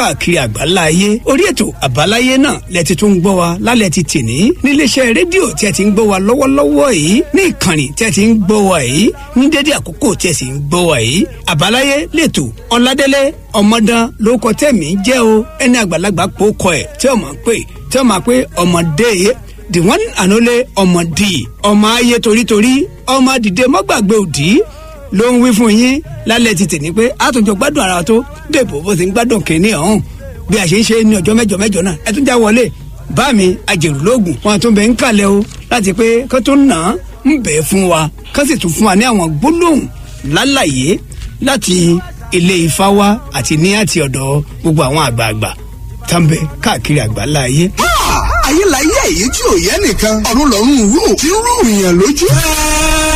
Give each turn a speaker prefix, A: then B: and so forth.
A: káàkiri àgbáńlá ayé orí ètò àbáláyé náà lẹ ti tún gbọ́ wa lálẹ́ ti tìní níléeṣẹ́ rédíò tí ẹ ti ń gbọ́ wa lọ́wọ́lọ́wọ́ yìí ní ìkànnì tí ẹ ti ń gbọ́ wa yìí ní dédé àkókò tí ẹ sì ń gbọ́ wa yìí àbáláyé lẹ́tọ̀ ọ̀làdélé ọmọdán ló kọ tẹ̀mí jẹ́ o ẹni àgbàlagbà pò kọ ẹ̀ tí ọmọ pè tí ọmọ pé ọmọdé the one and only ọmọdé ọmọ ayé torítorí ọmọ dìde mọ́gbàgbé òdì ló ń wí fún yín lálẹ́ ti tèmi pé àtúnjọ gbádùn ara tó dèbò bó ti ń gbádùn kínní ọ̀hún bí a ṣe ń ṣe ní ọjọ́ mẹ́jọ mẹ́jọ náà ẹ tún já wọlé bá mi ajẹ̀rù lóògùn wọn tún bẹ̀ ń kalẹ̀ o láti pé kó tún nà án ń bẹ̀ fún wa kó sì tún fún wa ní àwọn gbólóhùn lálàyé láti ilé ifá wa àti ní àti ọ̀dọ̀ gbogbo àwọn àgbààgbà tàbí káàkiri àgbáńlá ayé.
B: ayé la yé èyí tí ò yẹ nìkan ọ̀run lọ́rùn rú tí ń rú ìyàn lójú.